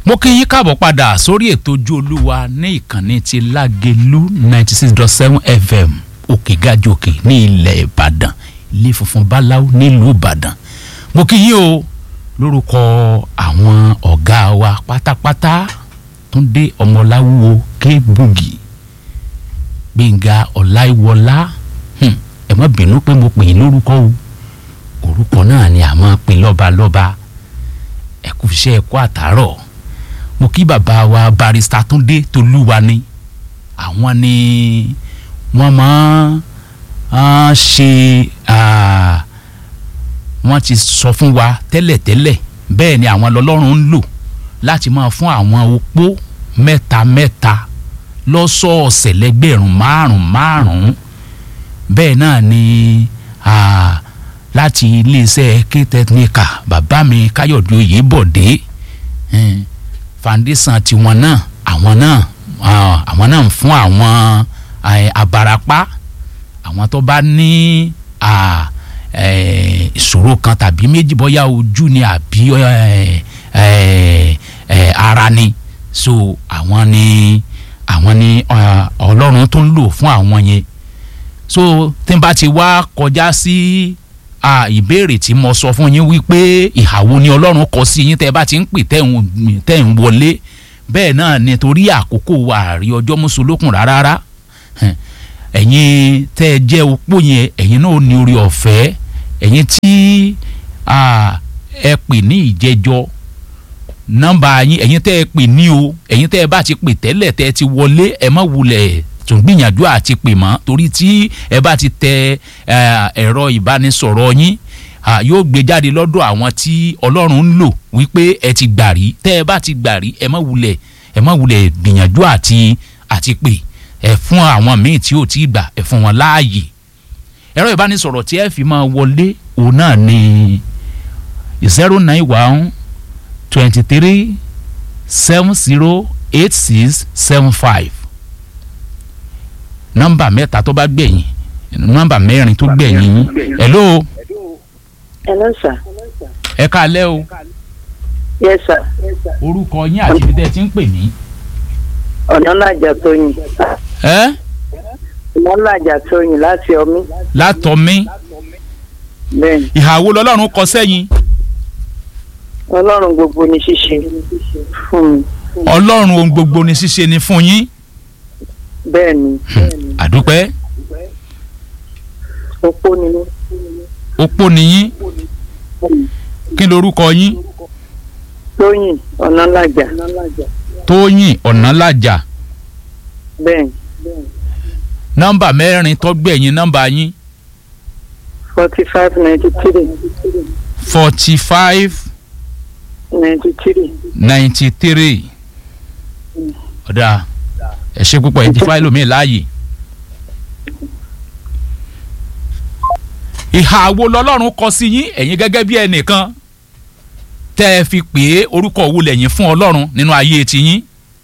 mo kí yín káàbọ̀ padà sórí ètò ojú olúwa ní ìkànnì ti lágelú ninety six dot seven fm òkè gàjòkè ní ilẹ̀ ìbàdàn ilé funfun báláú nílùú ìbàdàn mo kí yín o lórúkọ àwọn ọ̀gá wa pátápátá túndé ọmọláwúwo kébùgì gbẹ̀ngà ọláìwọlá hmm, ẹ má bínú pé mo pè yín lórúkọ o orúkọ náà ni a máa pè lọ́balọ́ba ẹ kú iṣẹ́ ẹ kú àtàárọ̀ mo kí bàbá wa barista túndé tolúwa ni àwọn ni wọ́n máa ń ṣe wọ́n ti sọ fún wa tẹ́lẹ̀tẹ́lẹ̀ bẹ́ẹ̀ ni àwọn lọ́lọ́run ń lò láti máa fún àwọn opó mẹ́ta mẹ́ta lọ́sọ̀ọ̀sẹ̀ lẹ́gbẹ̀rún márùn márùn bẹ́ẹ̀ náà ni láti iléeṣẹ́ k-technica bàbá mi káyọ̀dé oyèbọ̀dé foundation tiwọn náà àwọn náà àwọn náà ń fún àwọn abarapá àwọn tó bá ní ìṣòro kan tàbí méjì bóyá ojú ni àbí ara ni so àwọn ni àwọn ni ọlọ́run tó ń lò fún àwọn yẹn so tí n bá ti wá kọjá sí ìbéèrè tí mo sọ fún yín wípé ìhàwó ni ọlọ́run kọ sí yín tẹ́ bá ti ń pè tẹ́ ń wọlé bẹ́ẹ̀ náà ni torí àkókò àrí ọjọ́ mùsùlùkùn rárá ẹ̀yin tẹ́ ẹ jẹ́ opó yẹn ẹ̀yin náà ní orí ọ̀fẹ́ ẹ̀yin tí ẹ pè ní ìjẹjọ́ nọ́mbà yín ẹ̀yin tẹ́ ẹ pè ní o ẹ̀yin tẹ́ ẹ bá ti pè tẹ́lẹ̀ tẹ́ ẹ ti wọlé ẹ má wulẹ̀ tún gbìyànjú àti pè mọ́ torí tí ẹ bá ti tẹ ẹ̀rọ ìbánisọ̀rọ̀ yín yóò gbé jáde lọ́dọ̀ àwọn tí ọlọ́run ń lò wípé ẹ ti gbà rí tẹ́ ẹ bá ti gbà rí ẹ má wulẹ̀ ẹ má wulẹ̀ gbìyànjú àti àti pè ẹ fún àwọn míì tí ò tí gbà ẹ fún wọn láàyè ẹ̀rọ ìbánisọ̀rọ̀ tí ẹ fi máa wọlé òun náà ni zero nine one twenty three seven zero eight six seven five nọ́mbà mẹ́ta tó bá gbẹ̀yìn nọ́mbà mẹ́rin tó gbẹ̀yìn yín hello. hello sir. ẹ káalẹ́ o. yes sir. orúkọ yín àti ibi tẹ́ ẹ ti ń pè mí. ọ̀nàlàjà tóyìn. ẹ́. ọ̀nàlàjà tóyìn láti ọmí. látọ̀mí. bẹ́ẹ̀ni. ìhàwó lọ́lọ́run kọ sẹ́yìn. ọlọ́run gbogbo ni ṣíṣe fún mi. ọlọ́run ohun gbogbo ni ṣíṣe ni fún yín. bẹ́ẹ̀ni. àdúpẹ́. opó ni mí. opó ni yín. kí lorúkọ yín. tóyìn ọ̀nàlàjà. tóyìn ọ̀nàlàjà. bẹ́ẹ̀ni. nọ́mbà mẹ́rin tó gbẹ̀yìn nọ́mbà yín. forty five ninety three. forty five ninety three. ninety three. ọ̀dà ẹ ṣe púpọ̀ ẹ ti fáìlì mi láàyè. ìhà wo lọ́lọ́run kọ sí yín ẹ̀yin gẹ́gẹ́ bí ẹnìkan tẹ́ ẹ fi pè é orúkọ wo lẹ́yìn fún ọlọ́run nínú ayé tiyín.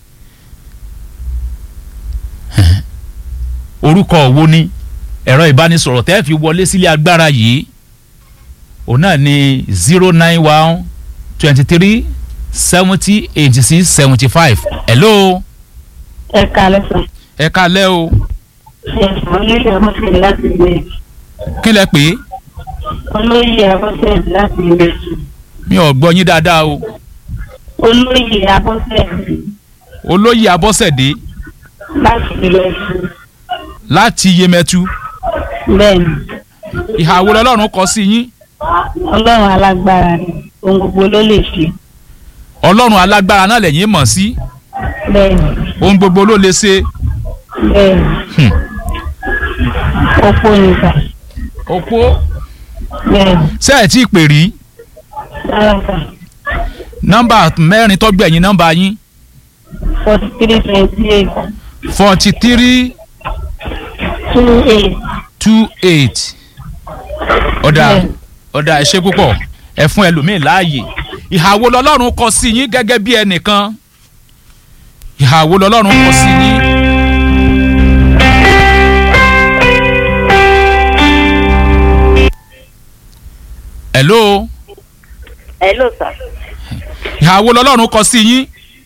orúkọ wo ni ẹ̀rọ ìbánisọ̀rọ̀ tẹ́ ẹ fi wọlé sílé agbára yìí òun náà ni zero nine one twenty three seventy eighty six seventy five hello. ẹ kalẹ sàn. ẹ kalẹ́ o. olóyè abọ́sẹ̀ láti ilé. kí lẹ pè é. olóyè abọ́sẹ̀ láti ilé. mi ò gbọ́ yín dáadáa o. olóyè abọ́sẹ̀. olóyè abọ́sẹ̀dé láti ilé. láti yemẹtu bẹ́ẹ̀ni ìhà wo lọ́lọ́run kọ sí yín ọlọ́run alágbára ni ohun gbogbo ló lè ṣe. ọlọ́run alágbára náà lẹ́yìn mọ̀ sí bẹ́ẹ̀ni ohun gbogbo ló lè ṣe. bẹ́ẹ̀ni Hmm. opó nìkan òpó bẹ́ẹ̀ni ṣé ẹ̀ tí ì pè rí sára kan nọ́mbà mẹ́rin tó gbẹ̀yìn nọ́mbà yín forty three twenty eight forty three two eight two eight ọ̀dà Bẹ́ẹ̀ni. ọ̀dà ẹ ṣé púpọ̀ ẹ fún ẹlòmíín láàyè ìhà wo lọ́lọ́run kọ sí yín gẹ́gẹ́ bí ẹnìkan ìhà wo lọ́lọ́run kọ sí yín. hello hello sir. ìhà wo lọ́lọ́run kọ sí yín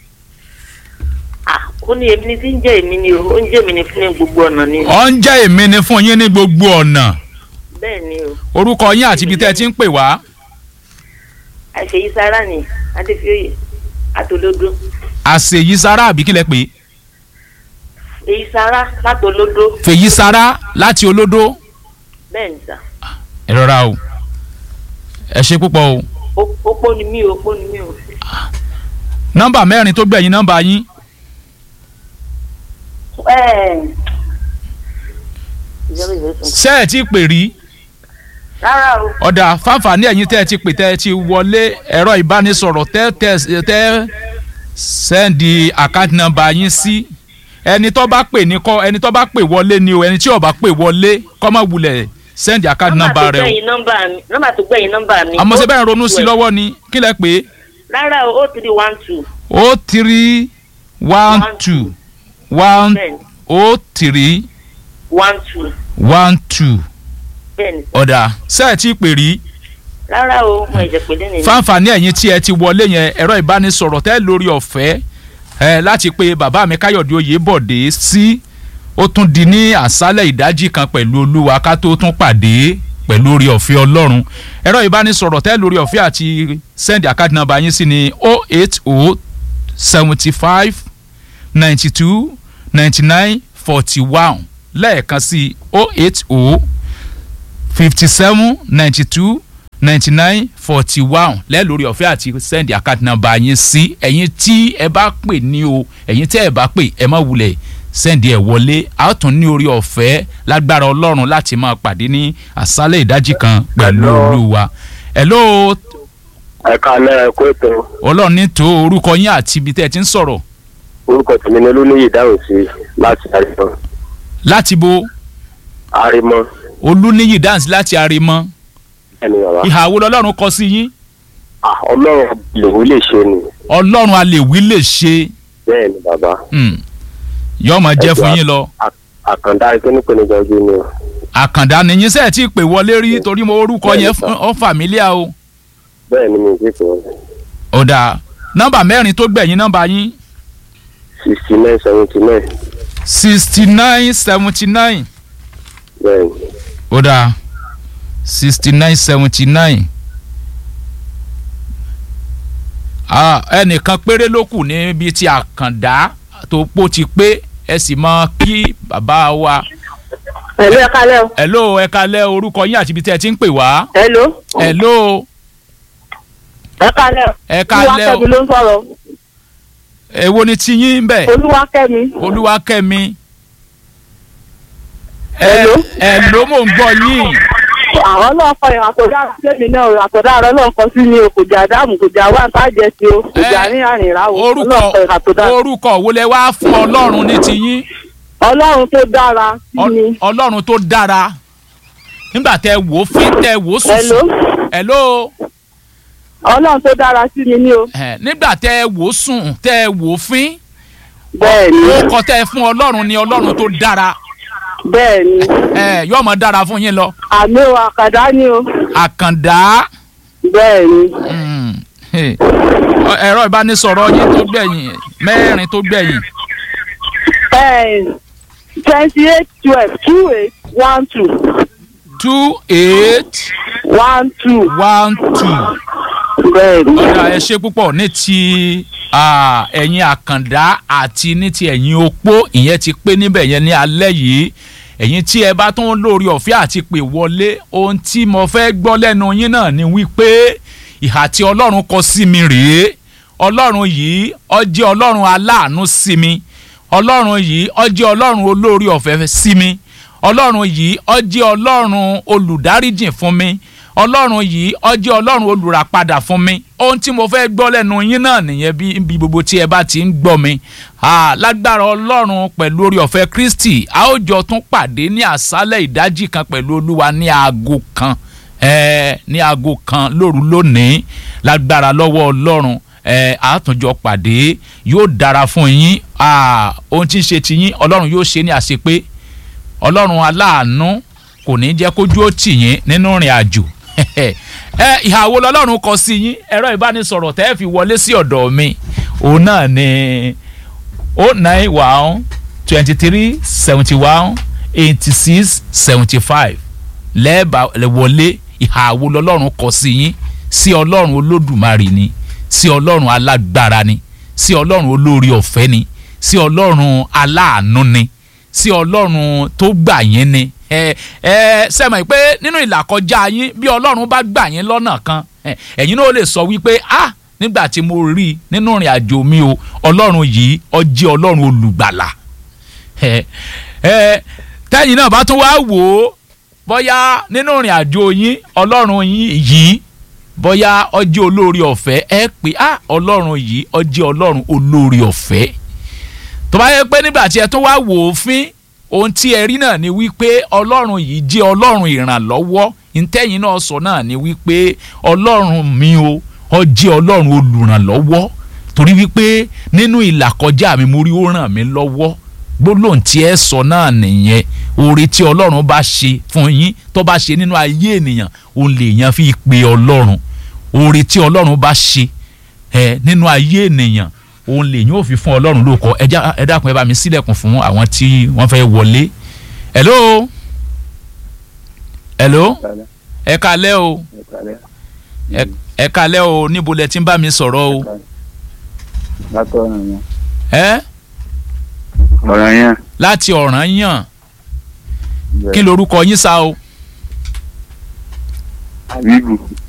ó ní èmi ni tí ń jẹ́ èmi ni o ó ń jẹ́ èmi ni fún ní gbogbo ọ̀nà ni ọ ń jẹ́ èmi ni fún yín ní gbogbo ọ̀nà bẹ́ẹ̀ ni o orúkọ yín àti ibi tẹ́ ẹ ti ń pè wá àṣeyí sára ni adéfioyè àtòlódó àṣèyí sara àbí kílẹ̀ pé èyí sára látòlódó fèyí sara láti olódó bẹ́ẹ̀ ni sà ẹ rọra o ẹ ṣe púpọ̀ o Ó- opó ni mí o opó ni mí o nọ́mbà mẹ́rin tó gbẹ̀yìn nọ́mbà yín Ẹ́ẹ̀. Zero zero two. ṣé ẹ ti pè rí rárá o ọ̀dà fáfàní ẹ̀yin tẹ́ ẹ ti pè tẹ́ ẹ ti wọlé ẹ̀rọ ìbánisọ̀rọ̀ tẹ́ tẹ́ tẹ́ sẹ́ndì àkáǹtì nọ́mbà yín sí ẹni tó bá pè ní kọ́ ẹni tó bá pè wọlé ni o ẹni tí ò bá pè wọlé kọ́ mọ̀ wulẹ̀ sẹ́ndì àkáǹtì nọ́mbà tó rẹ o gbẹ̀yìn nọ́mbà mi nọ́mbà tó gbẹ̀yìn nọ́mbà mi. àmọ́ ṣe bẹ́ẹ̀ ronú sí lọ́wọ́ ni kí lẹ pé rárá o o three one two o three one two one bẹ́ẹ̀ni o three one two one two bẹ́ẹ̀ni ọ̀dà ṣé ẹ ti pè rí rárá o mo ẹ̀jẹ̀ pé lẹ́nu fáǹfààní ẹ̀yin tí ẹ ti wọlé yẹn ẹ̀rọ ìbánisọ̀rọ̀ tẹ́ lórí ọ̀fẹ́ ẹ láti pe bàbá mi káyọ̀dé oyèbọ̀dé sí ó tún di ní àṣálẹ̀ ìdájí kan pẹ̀lú olúwa ká tó tún pàdé pẹ̀lú orí ọ̀fẹ́ ọlọ́run ẹ̀rọ ìbánisọ̀rọ̀ tẹ́ lórí ọ̀fẹ́ àti send account number yín sí ni o eight o seventy five ninety two ninety nine forty one lẹ́ẹ̀kan sí o eight o fifty seven ninety two ninety nine forty one lẹ́ẹ̀lórí ọ̀fẹ́ àti send account number yín sí ẹ̀yin tí ẹ bá pè ní o ẹ̀yin tẹ́ ẹ bá pè ẹ má wulẹ̀ send ẹ̀ wọlé a ó tún ní orí ọ̀fẹ́ lágbára ọlọ́run láti máa pàdé ní àṣálẹ̀ ìdájí kan pẹ̀lú Hello. olúwa hello ẹ kalẹ kó ètò ọlọ́run ní tó orúkọ yín àti ibi tẹ́ ẹ ti ń sọ̀rọ̀ orúkọ tèmi ni olóníyè dáhùn sí láti àrímọ láti bo àrímọ olúníyì dance láti àrèmọ ẹni bàbá ìhà wo lọ́lọ́run kọ sí yín Ah, ọlọ́run lòun lè ṣe ni ọlọ́run alèwí lè ṣe bẹ́ẹ̀ ni bàbá hmm, yóò máa jẹ́ fún yín lọ. À- àkàndá ìpínlẹ̀ ojú ni o àkàndá ni yín sẹ́ẹ̀ tí ì pè wọlé rí torí mo orúkọ yẹn fún- ọ fàmílíà o. bẹ́ẹ̀ ni mi ti pè wọ́n ọ̀dà nọ́mbà mẹ́rin tó gbẹ̀yìn nọ́mbà yín sixty nine seventy nine sixty nine seventy nine bẹ́ẹ̀ ni ọ̀dà sixty nine seventy nine ẹnìkan péré ló kù níbi tí àkàndá tó pọ̀ ti pé ẹ sì mọ kí bàbá wa Hello, ẹ kálẹ́ o. hello ẹ kalẹ̀ orúkọ yín àti ibi tí ẹ ti ń pè wá Hello. hello ẹ kálẹ́ o. ẹ kalẹ̀ Olúwakẹ́mi o ló ń sọ̀rọ̀. èwo ni tiyín bẹ́ẹ̀. Olúwakẹ́mi. olúwakẹ́mi. Hello? ẹ ẹ ló mò ń gbọ́ yín Àwọn náà kọ ìhà tó dára sẹ́mi náà o. Àtọ̀dá àrọ́ náà kọ sí ni o. Kò jà dáàmú, kò jà wá nǹkan àjẹ sí o. Kò jà Eh, ní àrìnrà o. orúkọ Ọlọ́run kọ ìhà tó dára. orúkọ wo lẹ wá fún ọlọ́run ní tiyín Ọlọ́run tó dára sí Ọ- mi. ọlọ́run tó dára nígbà tẹ wò ó fín tẹ wò ó Hello. sùn hello Ọlọ́run tó dára sí mi ní o. ẹ nígbà tẹ wò ó sùn tẹ wò ó fín Bẹ́ẹ̀ ni. orúkọ tẹ fún ọlọ́run ni ọlọ́run tó dára Bẹ́ẹ̀ ni. ẹ yóò mọ dára fún yín lọ Àmì o àkàdá ni o. àkàndá Bẹ́ẹ̀ ni. mm, hey. Ọ- ẹ̀rọ ìbánisọ̀rọ̀ yín tó gbẹ̀yìn mẹ́rin tó gbẹ̀yìn twenty eight twelve two eight one two two eight one two. one two. Bẹ́ẹ̀ ni. ọ̀dà ẹ ṣe púpọ̀ ní ti ah, ẹ̀yin àkàndá àti ní ti ẹ̀yin opó ìyẹn ti pé níbẹ̀ yẹn ní alẹ́ yìí ẹ̀yin tí ẹ bá tún lórí ọ̀fẹ́ àti pè wọlé ohun tí mo fẹ́ gbọ́ lẹ́nu yín náà ni wípé ìhà tí ọlọ́run kọ sí mi rèé ọlọ́run yìí ó jẹ́ ọlọ́run aláàánú sí mi ọlọ́run yìí ó jẹ́ ọlọ́run olórí ọ̀fẹ́ sí mi ọlọ́run yìí ó jẹ́ ọlọ́run olùdáríjìn fún mi ọlọ́run yìí ó jẹ́ ọlọ́run olùràpadà fún mi ohun tí mo fẹ́ gbọ́ lẹ́nu yín náà nìyẹn bí bí gbogbo tí ẹ bá ti ń gbọ́ mi Ah, lágbára ọlọ́run pẹ̀lú orí ọ̀fẹ́ kristi a ó jọ tún pàdé ní àṣálẹ̀ ìdájí kan pẹ̀lú olúwa ní aago kan eh, ní aago kan lóru lónìí lágbára lọ́wọ́ ọlọ́run eh, àtúnjọ pàdé yóò dára fún yín Ah, ohun tí ń ṣe ti yín ọlọ́run yóò ṣe ní àṣepé ọlọ́run aláàánú kò ní jẹ́ kójú ó tì yín nínú ìrìn àjò ẹ ìhà wo lọ́lọ́run kọ sí yín ẹ̀rọ ìbánisọ̀rọ̀ tẹ́ ẹ fi wọlé sí ọ̀dọ̀ mi òun náà ni o nine one twenty three seventy one eighty six seventy five lẹ́ẹ̀bà wọlé ìhà wo lọ́lọ́run kọ sí yín sí ọlọ́run olódùmarè ni sí ọlọ́run alágbára ni sí ọlọ́run olórí ọ̀fẹ́ ni sí ọlọ́run aláàánú ni sí ọlọ́run tó gbà yín ni ẹ ẹ sẹ́mọ̀ pé nínú ìlàkọjá yín bí ọlọ́run bá gbà yín lọ́nà kan ẹ, ẹ̀yin náà lè sọ wípé ah nígbà tí mo rí i nínú ìrìn àjò mi o ọlọ́run yìí ó jẹ́ ọlọ́run olùgbàlà ẹ ẹ tẹ́yìn náà bá tún wá wò ó bóyá nínú ìrìn àjò yín ọlọ́run yín yìí bóyá ó jẹ́ olórí ọ̀fẹ́ ẹ pé ah ọlọ́run yìí ó jẹ́ ọlọ́run olórí ọ̀fẹ́ tó bá yẹ pé nígbà tí ẹ tún wá wò ó fín ohun tí ẹ rí náà ni wípé ọlọ́run yìí jẹ́ ọlọ́run ìrànlọ́wọ́ ntẹ́yìn náà sọ náà ni wípé ọlọ́run mi o ó jẹ́ ọlọ́run olùrànlọ́wọ́ torí wípé nínú ìlàkọjá mi mo rí ó ràn mí lọ́wọ́ gbólóhùn tí ẹ sọ náà nìyẹn oore tí ọlọ́run bá ṣe fún yín tó bá ṣe nínú ayé ènìyàn òun lèèyàn fi pe ọlọ́run oore tí ọlọ́run bá ṣe ẹ nínú ayé ènìyàn òun lèyìn ò fi fún ọlọ́run lóko ẹ já- ẹ dákun ẹ bá mi sílẹ̀kùn fún àwọn tí wọ́n fẹ́ wọlé hello hello ẹ kalẹ́ o ẹ- ẹ kalẹ́ o níbo lẹ ti ń bá mi sọ̀rọ̀ o látọ̀ràn yẹn. ẹ ọ̀ràn yẹn. láti ọ̀ràn yàn kí lorúkọ yín sá o àbíbù